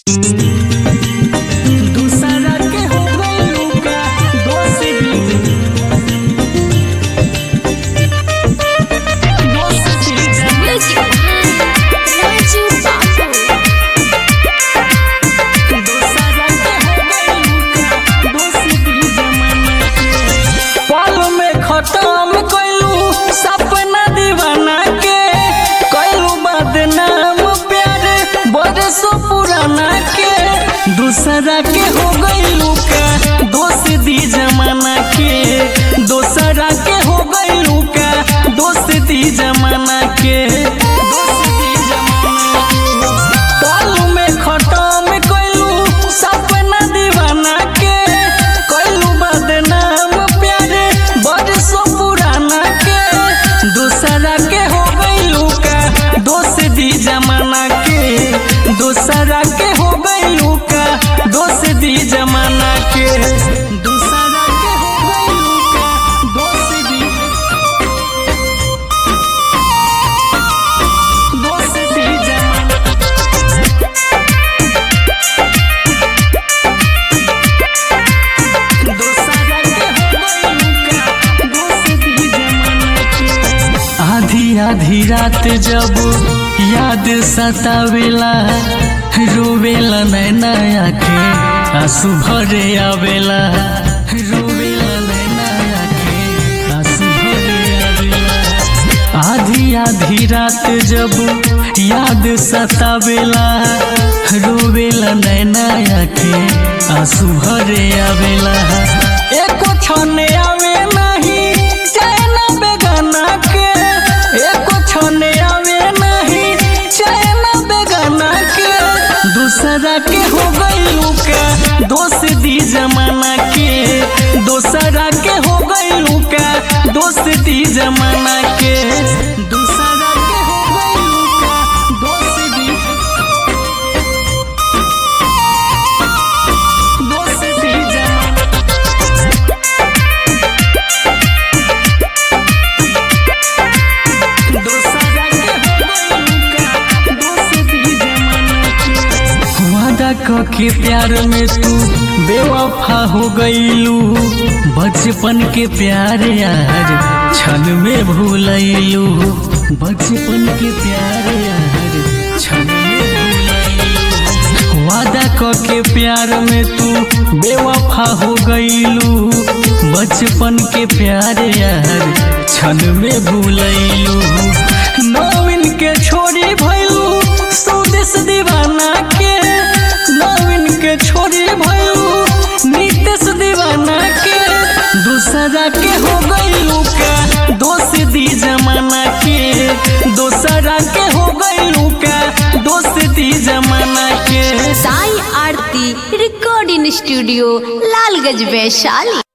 दूसरा के हो गइलू का दोस्त भी दोस्त भी Music Raju Babu दूसरा के हो गइलू का दोस्त भी जमाना के पल में खत्म कइलू सपना दीवाना के कइलू बदनाम प्यार बरसों पुराना के दूसरा के हो गइलू का दोस्त दी जमाना के दूसरा के हो गइलू का दोस्त दी जमाना के दोस्त दी जमाना के पल में खत्म कइलू सपना दीवाना के कइलू बदनाम प्यार बरसों पुराना के दूसरा के हो गइलू का दोस्त दी जमाना के दूसरा के हो गइलू का दोस्त दी जमाना के दूसरा के हो गइलू का दोस्त दी दोस्त दी जमाना आधी आधी रात जब याद सतावेला रोवेला नैना आखे आंसू भरे आवेला रोवेला नैना आखे आंसू भरे आवेला आधी आधी रात जब याद सतावेला रोवेला नैना आखे आंसू भरे आवेला एको छने आवे नहीं चैन बेगाना के एको छने आवे नहीं चैन बेगाना के दूसरा के हो गइलू का दोस्त दी जमाना के दूसरा के हो गइलू का दोस्त दी जमाना के दूसरा के हो गइलू का दोस्त दी दोस्त दी जमाना दूसरा के हो गइलू का दोस्त दी जमाना के वादा क के प्यार में तू बेवफा हो गईलू बचपन के प्यार यार क्षण में भूलैलू बचपन के प्यार यार क्षण में भूलैलू वादा क के प्यार में तू बेवफा हो गईलू बचपन के प्यार यार क्षण में भूलैलू नवीन के छोड़ी भैलू स्वदेश दीवाना के नवीन के छोड़ी भैलू नीतीश दीवाना के दूसरा के हो गईलू का दोस्त दी जमाना के दूसरा के हो गईलू का दोस्त दी जमाना के साई आरती रिकॉर्डिंग स्टूडियो लालगंज वैशाली